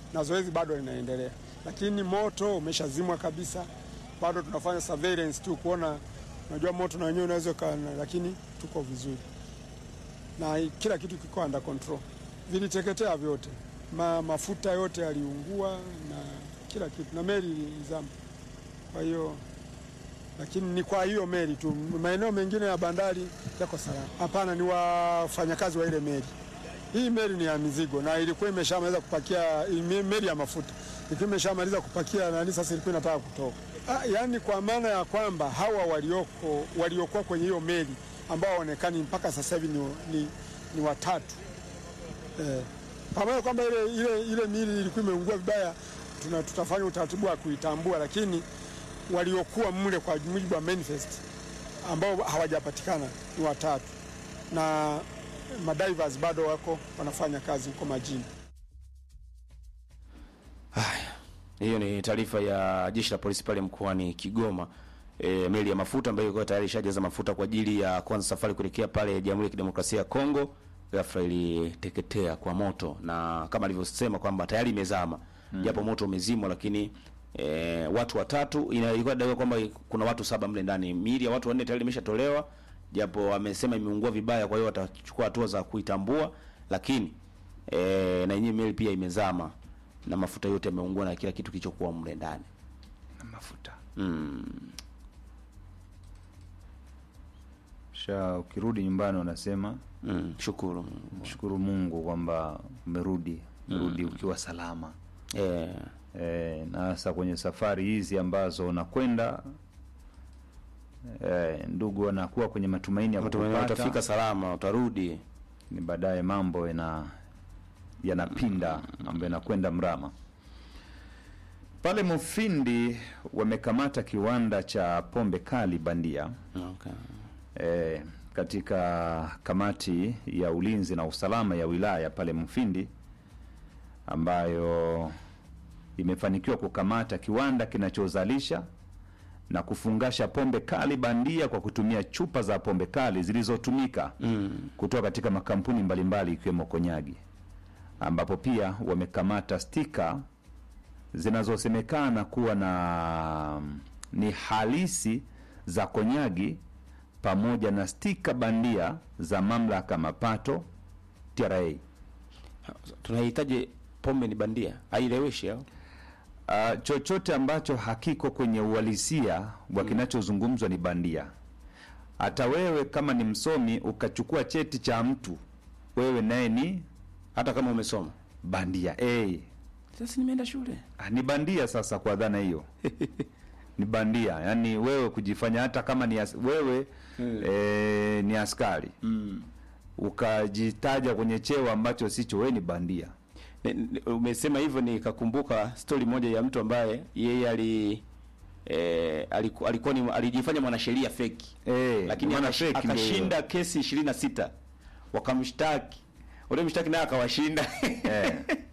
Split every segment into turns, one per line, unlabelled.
na zoezi bado linaendelea, lakini moto umeshazimwa kabisa. Bado tunafanya surveillance tu kuona, unajua moto na wenyewe unaweza kana, lakini tuko vizuri na kila kitu kiko under control. Viliteketea vyote, Ma, mafuta yote yaliungua na kila kitu, na meli ilizama. Kwa hiyo lakini ni kwa hiyo meli tu, maeneo mengine ya bandari yako salama. Hapana, ni wafanyakazi wa ile meli. Hii meli ni ya mizigo na ilikuwa imeshamaliza kupakia, meli ya mafuta ilikuwa imeshamaliza kupakia nani, sasa ilikuwa inataka kutoka. Ah, yaani kwa maana ya kwamba hawa walioko waliokuwa kwenye hiyo meli ambao waonekani mpaka sasa hivi ni, ni, ni watatu eh, pamoja kwamba ile, ile, ile mili ilikuwa imeungua vibaya, tuna tutafanya utaratibu wa kuitambua, lakini waliokuwa mle kwa mujibu wa manifest ambao hawajapatikana ni watatu, na madivers bado wako wanafanya kazi huko majini.
Haya, hiyo ni taarifa ya jeshi la polisi pale mkoani Kigoma. E, meli ya mafuta ambayo ilikuwa tayari ishajaza mafuta kwa ajili ya kuanza safari kuelekea pale Jamhuri ya Kidemokrasia ya Kongo, ghafla iliteketea kwa moto, na kama alivyosema kwamba tayari imezama japo moto umezimwa, lakini e, watu watatu ina- ilikuwa inadaiwa kwamba kuna watu saba mle ndani. Miili ya watu wanne tayari imeshatolewa, japo amesema imeungua vibaya, kwa hiyo watachukua hatua za kuitambua, lakini e, na yenyewe meli pia imezama na mafuta yote yameungua na kila kitu kilichokuwa mle ndani.
na mafuta
Mm.
sha ukirudi nyumbani unasema
Mm. Shukuru.
shukuru Mungu kwamba umerudi umerudi ukiwa salama
Eh,
e, na hasa kwenye safari hizi ambazo unakwenda e, ndugu wanakuwa kwenye matumaini ya
matumaini
kukupata
utafika salama, utarudi.
ni baadaye mambo yana yanapinda mambo yanakwenda mrama pale Mufindi wamekamata kiwanda cha pombe kali bandia
Okay.
e, katika kamati ya ulinzi na usalama ya wilaya pale Mufindi ambayo imefanikiwa kukamata kiwanda kinachozalisha na kufungasha pombe kali bandia kwa kutumia chupa za pombe kali zilizotumika
Mm.
kutoka katika makampuni mbalimbali ikiwemo Konyagi, ambapo pia wamekamata stika zinazosemekana kuwa na ni halisi za Konyagi pamoja na stika bandia za mamlaka mapato TRA.
Tunahitaji pombe ni bandia, haileweshi au?
Uh, chochote ambacho hakiko kwenye uhalisia wa kinachozungumzwa ni bandia. Hata wewe kama ni msomi ukachukua cheti cha mtu, wewe naye ni
Hata kama umesoma.
bandia hey.
Sasa nimeenda shule.
Ah, ni bandia sasa kwa dhana hiyo ni bandia yaani wewe kujifanya hata kama ni as, wewe eh, ni askari
Mm.
ukajitaja kwenye cheo ambacho sicho wewe ni bandia
Ne- ne- Umesema hivyo nikakumbuka stori moja ya mtu ambaye yeye ali eh, aliku, alikuwa ni alijifanya mwanasheria feki
Eh,
lakini
maana
akash,
fake ndio
akashinda kesi ishirini na sita wakamshtaki ule mshtaki naye akawashinda
eh.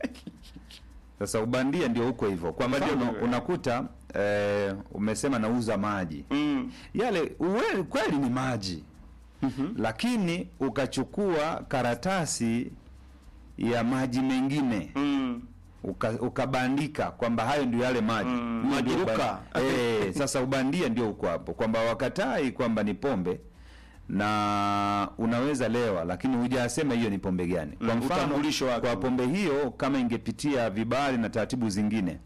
Sasa ubandia ndio huko hivyo kwamba ndio una- unakuta eh, umesema nauza maji
mm.
yale uwe, kweli ni maji lakini ukachukua karatasi ya maji mengine
Mm.
uka, ukabandika kwamba hayo ndio yale maji
Mm,
Hiyo
maji
ndio
ruka.
uba- eh, sasa ubandia ndio uko hapo kwamba wakatai kwamba ni pombe na unaweza lewa lakini hujasema hiyo ni pombe gani kwa
Mm,
mfano
utambulisho wake.
kwa pombe hiyo kama ingepitia vibali na taratibu zingine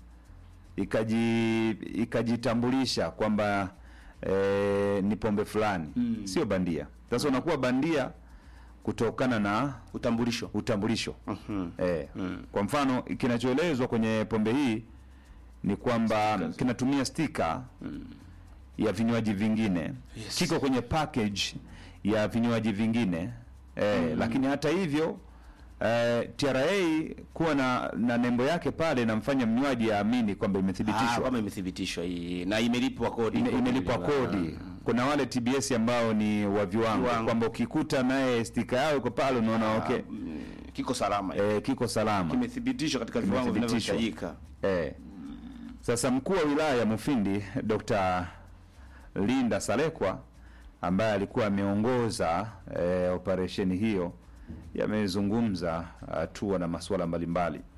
ikaji ikajitambulisha kwamba eh, ni pombe fulani
Mm.
sio bandia sasa unakuwa bandia kutokana na
utambulisho
utambulisho
Mhm.
Eh,
Mm.
kwa mfano kinachoelezwa kwenye pombe hii ni kwamba kinatumia stika ya vinywaji vingine
Yes.
kiko kwenye package ya vinywaji vingine eh, lakini hata hivyo eh, TRA kuwa na, na nembo yake pale inamfanya mnywaji aamini kwamba
Ah,
imethibitishwa
kama imethibitishwa hii na imelipwa kodi
ime, imelipwa kodi. Kuna wale TBS ambao ni wa viwango
Viwango.
kwamba ukikuta naye stika yao iko pale unaona okay,
Mm, kiko salama
eh, kiko salama
kimethibitishwa katika viwango
Kimethibitishwa.
vinavyohitajika
Eh. Sasa mkuu wa wilaya ya Mufindi Dr. Linda Salekwa ambaye alikuwa ameongoza eh, operesheni hiyo yamezungumza hatua na masuala mbalimbali